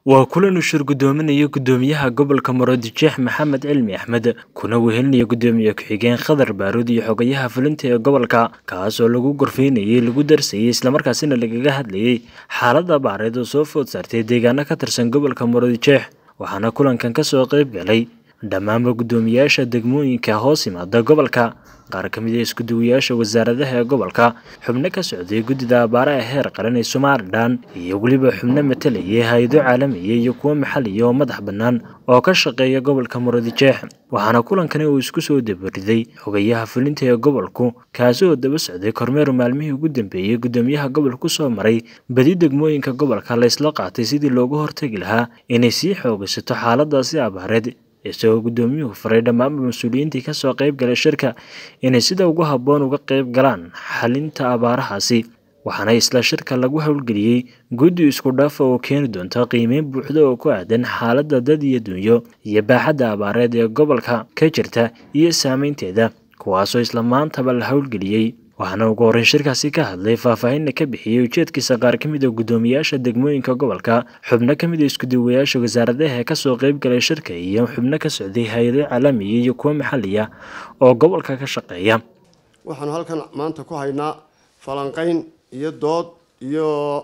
waa kulan uu shir gudoominayo gudoomiyaha gobolka maroodijeex maxamed cilmi axmed kuna wehelinaya gudoomiye ku-xigeen khadar baaruud iyo xogayaha fulinta ee gobolka kaas oo lagu gorfeynayay lagu darsayay islamarkaasina lagaga hadlayay xaalada baareed oo soo food saartay deegaano ka tirsan gobolka maroodijeex waxaana kulankan kasoo qeyb galay dhammaanba gudoomiyaasha degmooyinka hoos yimaada gobolka qaar ka mid a iskuduwayaasha wasaaradaha ee gobolka xubno ka socday guddida abaaraha heer qaran ee somalilan iyo weliba xubno matalayay hay-ado caalamiya iyo kuwo maxaliya oo madax bannaan oo ka shaqeeya gobolka maroodijeex waxaana kulankani uu isku soo dabariday xogayaha fulinta ee gobolku kaasi oo daba socday kormeer maalmihii ugu dambeeyey gudoomiyaha gobolka kusoo maray badi degmooyinka gobolka la isla qaatay sidii loogu hortagi lahaa inay sii xoogaysato xaaladaasi abaareed isagoo gudoomiyuhu faray dhammaanba mas-uuliyiintii kasoo qeyb galay shirka inay sida ugu habboon uga qeyb galaan xalinta abaarahaasi waxaana isla shirka lagu howlgeliyey guddi isku dhaafa oo keeni doonta qiimeyn buuxda oo ku aadan xaaladda dad iyo dunyo iyo baaxadda abaareed ee gobolka ka jirta iyo saameynteeda kuwaasoo isla maantaba la howlgeliyey waxaana ugu horreyn shirkaasi ka hadlay faahfaahinna ka bixiyey ujeedkiisa qaar ka mid a gudoomiyaasha degmooyinka gobolka xubno ka mid a iskuduwayaasha wasaaradaha ee kasoo qeyb galay shirka iyo xubno ka socday hay-ado caalamiya iyo kuwo maxaliya oo gobolka ka shaqeeya waxaanu halkan maanta ku haynaa falanqeyn iyo dood iyo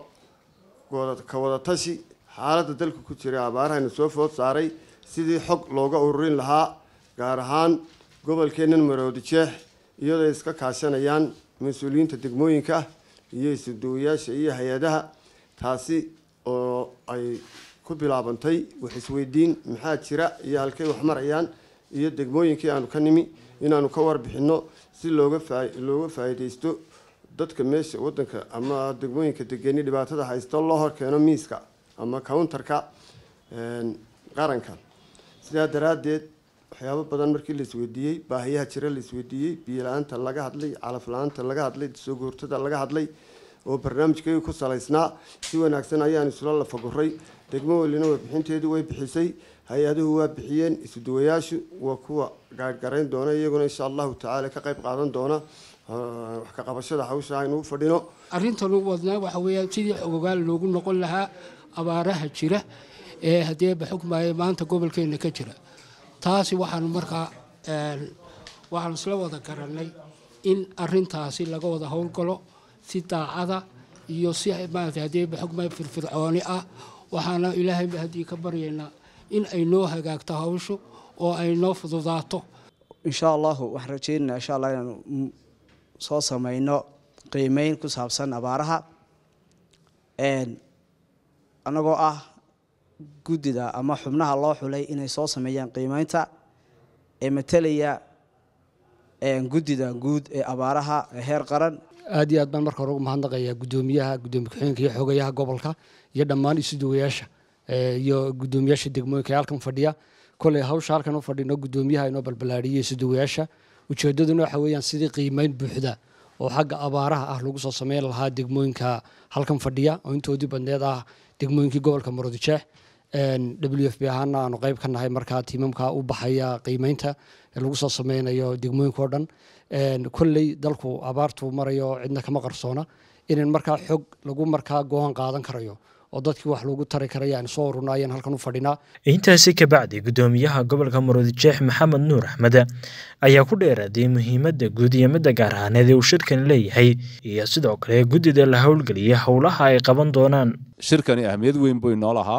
ka wadatashi xaaladda dalka ku jira abaarahayna soo food saaray sidii xog looga ururin lahaa gaar ahaan gobolkeennan maroodijeex iyadoo ay iska kaashanayaan mas-uuliyiinta degmooyinka iyo isuduwayaasha iyo hay-adaha taasi oo ay ku bilaabantay wax isweydiin maxaa jira iyo halkay wax marayaan iyo degmooyinkii aanu ka nimi inaanu ka warbixino si looga faa looga faa'iidaysto dadka meesha wadanka ama degmooyinka degeni dhibaatada haysto loo horkeeno miiska ama counterka qaranka sidaa daraaddeed waxyaabo badan markii la isweydiiyey baahiyaha jira la isweydiiyey biyo la-aanta laga hadlay calaf la-aanta laga hadlay soo goortada laga hadlay oo barnaamijkeegu ku salaysnaa si wanaagsan ayaan isula lafaguray degmo welina warbixinteedu way bixisay hay-aduhu waa bixiyeen isuduwayaashu waa kuwa gaadhgarayn doona iyaguna insha allahu tacaala ka qayb qaadan doona wax ka qabashada hawsha aynu u fadhino arrintan u wadnaa waxa weeyaan sidii xogogaal loogu noqon lahaa abaaraha jira ee haddii baxugmaaye maanta gobolkeena ka jira taasi waxaanu markaa waxaanu isla wada garanay in arintaasi laga wada howlgalo si daacada iyo si maarata haddii baxugmaaye firfircooni ah waxaana ilaahay haddii ka baryaynaa in ay noo hagaagto hawshu oo ay noo fududaato insha allahu waxaan rajeynaynaa insha allah inaanu soo sameyno qiimeyn ku saabsan abaaraha annagoo ah guddida ama xubnaha loo xulay inay soo sameeyaan qiimeynta ee matalaya guddida guud ee abaaraha heer qaran aad iyo aad baan marka hore ugu mahadnaqayaa gudoomiyaha gudoomiye ku-xigeenka iyo xogayaha gobolka iyo dhammaan isuduwayaasha iyo gudoomiyaasha degmooyinka ee halkan fadhiya koley hawsha halkan u fadhino gudoomiyaha inoo balbalaadhiyay isuduwayaasha ujeedaduna waxa weeyaan sidii qiimeyn buuxda oo xagga abaaraha ah lagu soo sameyn lahaa degmooyinka halkan fadhiya oo intoodii badneed ah degmooyinkii gobolka maroodijeex w f b ahaana aanu qeyb ka nahay markaa tiimamka u baxaya qiimeynta ee lagu soo sameynayo degmooyinka oo dhan kolley dalku abaartu marayo cidna kama qarsoona inan markaa xog lagu markaa go-aan qaadan karayo oo dadkii wax loogu tari karaya aan soo ururna ayaan halkan u fadhinaa intaasi kabacdi gudoomiyaha gobolka maroodijeex maxamed nuur axmed ayaa ku dheeraaday muhiimadda guud iyo midda gaar ahaaneed ee uu shirkan leeyahay iyo sidoo kale guddida la howlgeliyay howlaha ay qaban doonaan shirkani ahmiyad weyn buu inoo lahaa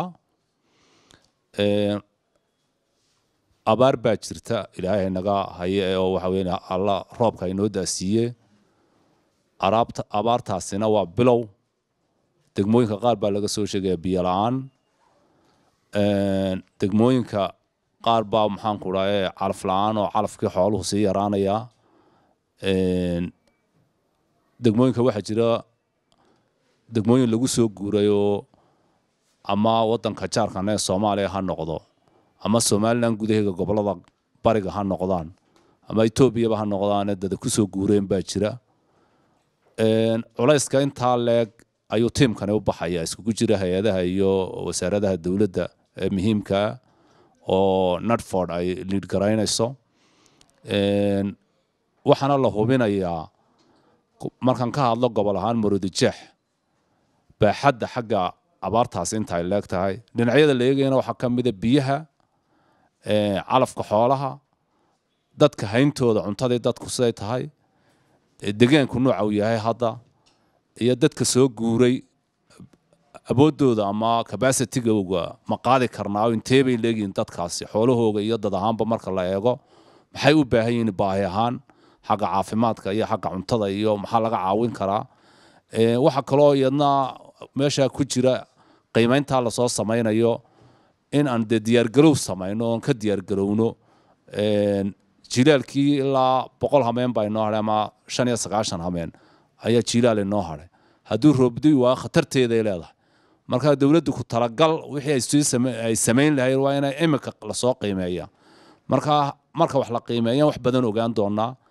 abaar baa jirta ilaahay naga haye oo waxa weya alla roobka inoo daasiiye araabta abaartaasina waa bilow degmooyinka qaar baa laga soo sheegaya biyo la-aan degmooyinka qaar baa maxaanku dhahe calaf la-aan oo calafkii xooluhu sii yaraanaya degmooyinka waxaa jira degmooyin lagu soo guurayoo ama wadanka jaarkan ee soomaaliya ha noqdo ama somalilan gudaheega gobolada bariga ha noqdaan ama etoobiyaba ha noqdaan dada kusoo guureen baa jira culayska intaa leeg ayuu tiimkani u baxaya iskugu jira hay-adaha iyo wasaaradaha dowladda ee muhiimkaa oo natford ay liid garaynayso waxaana la hubinayaa markaan ka hadlo gobol ahaan maroodijeex baaxadda xagga abaartaasi inta ay leeg tahay dhinacyada la eegayana waxaa ka mida biyaha calafka xoolaha dadka hayntooda cuntadii dadku siday tahay degaanku nooca uu yahay hadda iyo dadka soo guuray awooddooda ama cabacitigooga ma qaadi karnaa intee bay leeyihiin dadkaasi xoolahooga iyo dad ahaanba marka la eego maxay u baahan yihiin baahi ahaan xagga caafimaadka iyo xagga cuntada iyo maxaa laga caawin karaa waxa kaloo iyadna meesha ku jira qiimayntaa lasoo samaynayo in aan dee diyaargarow samayno oon ka diyaargarowno jilaalkii ilaa boqol hameen baa inoo hadhay ama shan iyo sagaashan hameen ayaa jilaal inoo hadhay hadduu roobdi waa khatarteeday leedahay marka dowladdu ku talagal wixii ay samayn lahayd waa inay iminka lasoo qiimeeya marka marka wax la qiimeeyaan wax badan ogaan doonaa